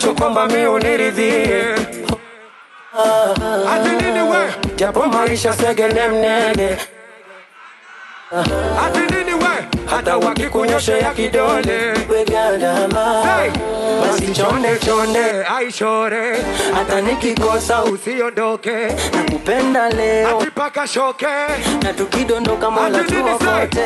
nachokomba mi uniridhie ati nini we japo maisha segene mnege ati nini we hata wakikunyoshea kidole Hey, basi chonde chonde aishore hata nikikosa usiondoke nakupenda leo ati paka shoke na tukidondoka mola Ati nini say? tuokote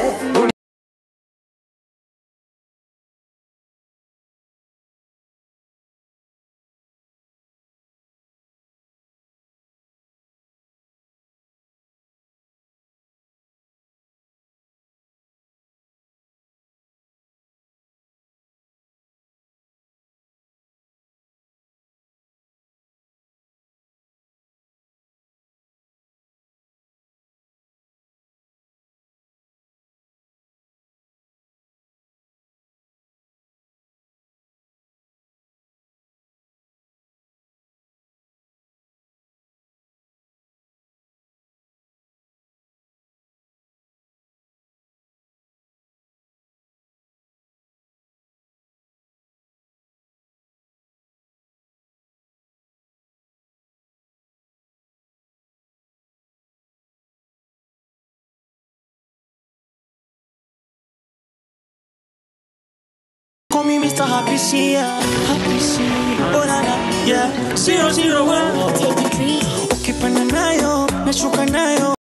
Call me Mr. Happy Sia, Happy Sia. Oh na na, yeah. Zero zero one. Ukipanda nayo, nashuka nayo.